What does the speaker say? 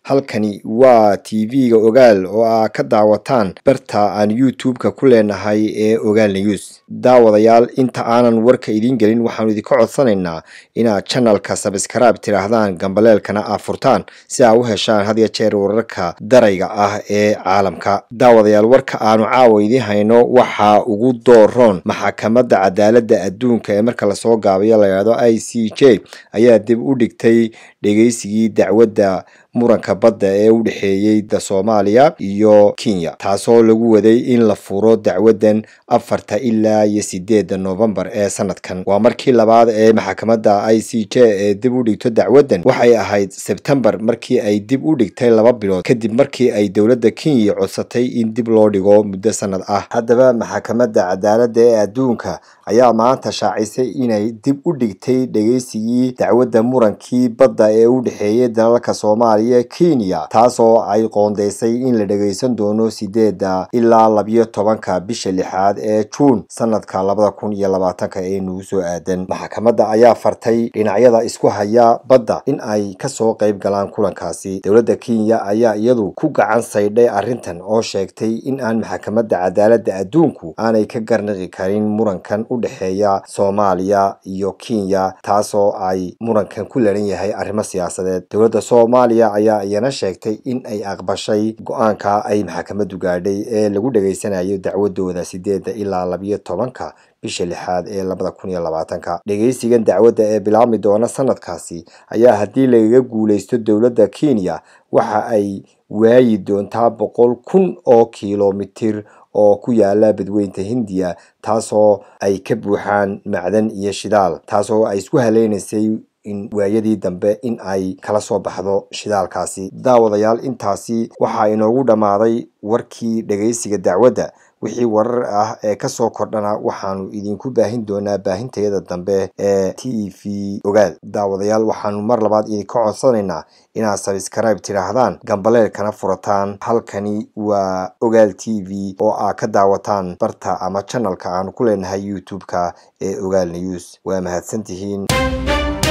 halkani waa t v-ga ogaal oo aa ka daawataan barta aan youtube-ka ku leenahay ee ogaal news daawadayaal inta aanan warka idiin gelin waxaanu idinka codsanaynaa inaad janalka sabskraibe tidhaahdaan gambaleelkana aad furtaan si aa u heshaan had ya jeer wararka darayga ah ee caalamka daawadayaal warka aanu caawa idiin hayno waxaa ugu dooroon maxakamadda cadaaladda adduunka ee marka lasoo gaabayo layidhahdo i c j ayaa dib u dhigtay dhegeysigii dacwadda muranka badda ee u dhexeeyey da soomaaliya iyo kenya taasoo lagu waday in la furo dacwaddan afarta ilaa iyo sideedda noofembar ee sanadkan waa markii labaad ee maxakamadda i c j ee dib u dhigto dacwaddan waxay ahayd sebtembar markii ay dib u dhigtay laba bilood kadib markii ay dowladda kenya codsatay in dib loo dhigo muddo sanad ah haddaba maxakamadda cadaaladda ee adduunka ayaa maanta shaacisay inay dib u dhigtay dhegeysigii dacwadda murankii badda ee u dhexeeyey dalalka soomaaliya kenya taasoo ay qoondeysay in la dhegeysan doono sideedda ilaa labiyo tobanka bisha lixaad ee juun sanadka labada kun iyo labaatanka ee nagu soo aadan maxakamadda ayaa fartay dhinacyada isku haya badda in ay kasoo qayb galaan kulankaasi dowladda kenya ayaa iyadu ku gacan saydhay arrintan oo sheegtay in aan maxakamadda cadaaladda adduunku aanay ka garnaqi karin murankan u dhexeeya soomaaliya iyo kenya taasoo ay murankan ku laran yahay arrimo siyaasadeed dowladda soomaaliya ayaa iyana sheegtay in ay aqbashay go-aanka ay maxakamaddu gaadhay ee lagu dhegeysanayo dacwadooda sideedda ilaa labiyo tobanka bisha lixaad ee labada kun iyo labaatanka dhegeysigan dacwadda ee bilaabmi doona sanadkaasi ayaa haddii lagaga guuleysto dowladda kenya waxa ay waayi doontaa boqol kun oo kilomitir oo ku yaala badweynta hindiya taasoo ay ka buuxaan macdan iyo shidaal taasoo ay isku haleynaysay in waayadii dambe in ay kala soo baxdo shidaalkaasi daawadayaal intaasi waxaa inoogu dhammaaday warkii dhegeysiga dacwadda wixii warar ah ee kasoo kordhana waxaanu idinku baahin doonaa baahintayada dambe ee t v ogaal daawadayaal waxaanu mar labaad idinka codsanaynaa inaad sabskraibe tidhaahdaan gambaleelkana furataan halkani waa ogaal t v oo aad ka daawataan barta ama janalka aanu ku leenahay youtube-ka ee ogaal news waa mahadsantihiin